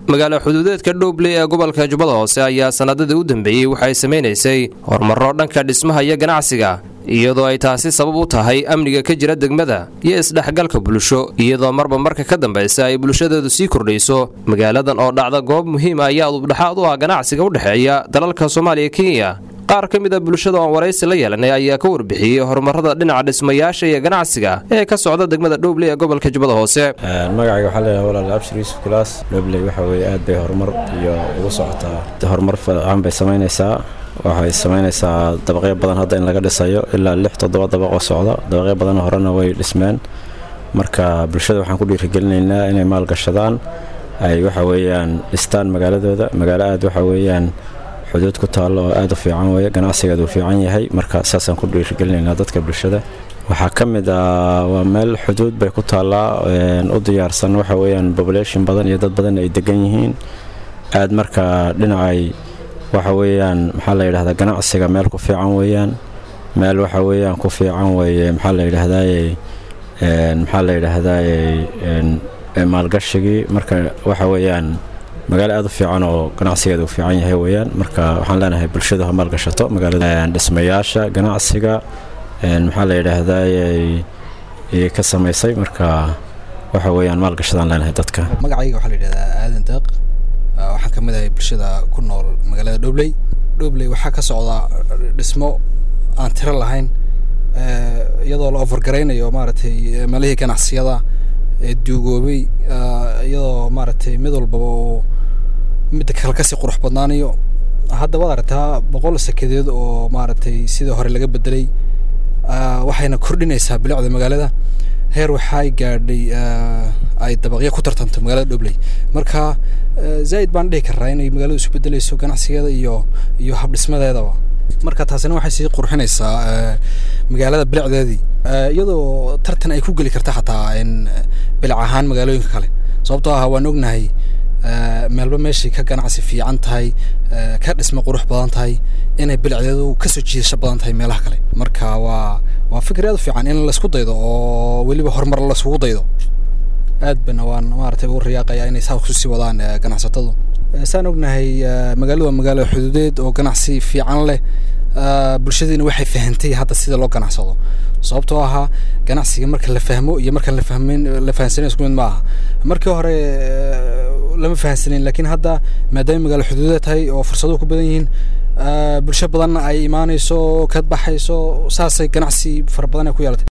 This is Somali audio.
magaalo xuduudeedka dhowbley ee gobolka jubbada hoose ayaa sanadadii u dambeeyey waxay samaynaysay horumaro dhanka dhismaha iyo ganacsiga iyadoo ay taasi sabab u tahay amniga ka jira degmada iyo isdhexgalka bulsho iyadoo marba marka ka dambaysa ay bulshadeedu sii kordhayso magaaladan oo dhacda goob muhiim ah ayaa udubdhaxaad u ah ganacsiga u dhexeeya dalalka soomaaliya kenya qaar ka mid a bulshada oon waraysi la yeelanay ayaa ka warbixiyey horumarada dhinaca dhismayaasha iyo ganacsiga ee ka socda degmada dhowbley ee gobolka jubbada hoose magacayga waxaa leeyahay walaal abshir yuusuf kulaas dhowbley waxa weeye aad bay horumar iyo ugu socotaa horumar fiican bay samaynaysaa waxay samaynaysaa dabaqyo badan hadda in laga dhisayo ilaa lix toddoba dabaqoo socda dabaqyo badan horena way dhismeen marka bulshada waxaan ku dhiirigelinaynaa inay maalgashadaan ay waxa weeyaan dhistaan magaaladooda magaalo aad waxa weeyaan xuduud ku taallo oo aad u fiican weeye ganacsigeedu uu fiican yahay marka saasaan ku dhiirigelinaynaa dadka bulshada waxaa ka mid ah waa meel xuduud bay ku taallaa u diyaarsan waxa weeyaan population badan iyo dad badan ay degan yihiin aad marka dhinacay waxa weeyaan maxaa la yidhahdaa ganacsiga meel ku fiican weeyaan meel waxa weeyaan ku fiican weeye maxaa la yidhahdaaye maxaa la yidhaahdaaye maalgashigii marka waxa weeyaan magaalo aad u fiican oo ganacsigeeda uu fiican yahay weeyaan marka waxaan leenahay bulshadu ha maalgashato magaalada dhismayaasha ganacsiga maxaa la yidhaahdaa ka samaysay marka waxa weeyaan maalgashadaan leenahay dadka magacayga waxaa la yidhahdaa aadan deeq waxaan ka mid ahay bulshada ku nool magaalada dhobley dhobley waxaa ka socda dhismo aan tiro lahayn iyadoo la ofargaraynayo maaragtay meelihii ganacsiyada ee duugoobay iyadoo maaragtay mid walbaba uu midda kale kasii qurux badnaanayo hadda waad aragtaa boqol sakadeed oo maaragtay sidii hore laga bedelay waxayna kordhinaysaa bilicda magaalada heer waxay gaadhay ay dabaqyo ku tartanto magaalada dhobley marka zaaid baan dhihi karaa inay magaaladu isu bedelayso ganacsigeeda iyo iyo habdhismadeedaba marka taasina waxay sii qurxinaysaa magaalada bilicdeedii iyadoo tartan ay ku geli karta xataa bilic ahaan magaalooyinka kale sababtoo ah waan ognahay meelba meeshay ka ganacsi fiican tahay ka dhisma qurux badan tahay inay bilicdeedu kasoo jiidasho badan tahay meelaha kale marka waa waa fikir aad u fiican in laisku daydo oo weliba horumar laiskugu daydo aad bana waan maaragtay ugu riyaaqayaa inay saa kusii wadaan ganacsatadu saan ognahay magaaladu waa magaalo xuduudeed oo ganacsi fiican leh bulshadiina waxay fahantay hadda sida loo ganacsado sababtoo ahaa ganacsiga marka la fahmo iyo markaan la fahmin la fahansanin isku mid ma aha markii hore lama fahansanin laakiin hadda maadaama magaalo xuduudeed tahay oo fursaduhu ku badan yihiin bulsho badanna ay imaanayso ka baxayso saasay ganacsi fara badan ay ku yeelatay